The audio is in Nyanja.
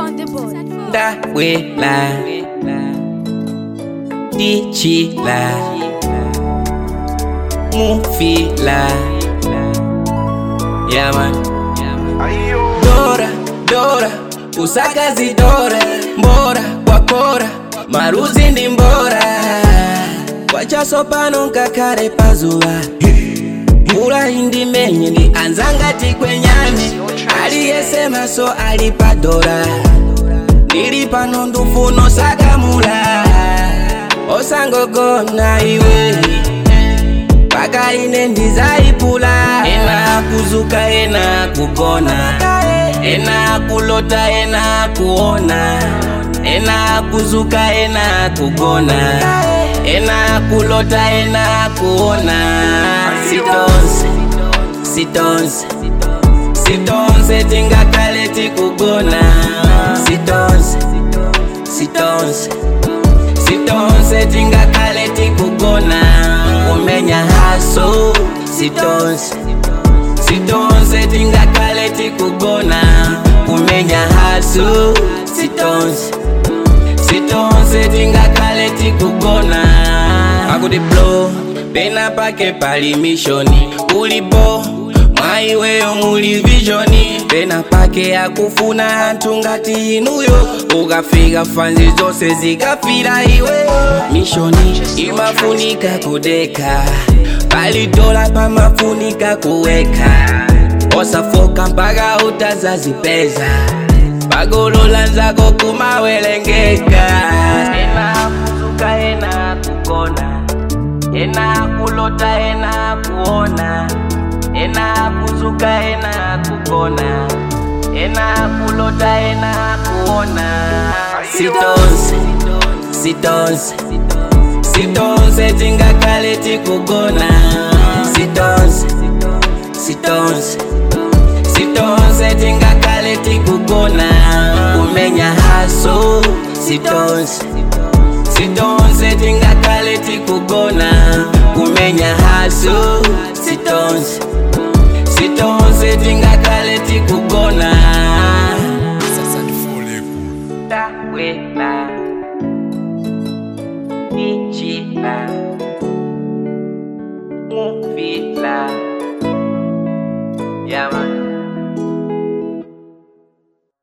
on the board. ndawela ndichila mufila yaman dora dora usakazi dora mbora kwakora maruzi ndi mbora kwachaso pano nkakale pazuwa mvula indimenye ndi anzangati kwenyame aliyesema so ali padora ndili pano ndufuno sakamula osangogona iwe paka ine ndizaipula ena kuzuka ena kugona ena kulota ena kuona ena kuzuka ena kugona ena kulota ena kuona sitonse sitonse sitonse tingakale tikugona sitonse sitonse sitonse tingakale tikugona kumenya haso sitonse sitonse tingakale tikugona kumenya haso sitonse sitonse tingakale tikugona akuti blow pena pake pali mishoni ulipo mwaiweyo muli vishoni pena pake akufuna anthu ngati inuyo ukafika fanzi zonse zikafira iwe mishoni imafunika kudeka pali dola pamafunika kuweka osafoka mpaka utazazipeza pagolola nzako kumawelengeka ena kuzuka ena kugona ena kulota ena kuona ena kuzuka ena kugona ena kulota ena kuona sitonse sitonse sitonse tingakale tikugona sitonse sitonse sitonse tingakale tikugona kumenya haso sitonse sitonse tingakale tikugona kumenya haso sitonse sitonse tingakale tikugona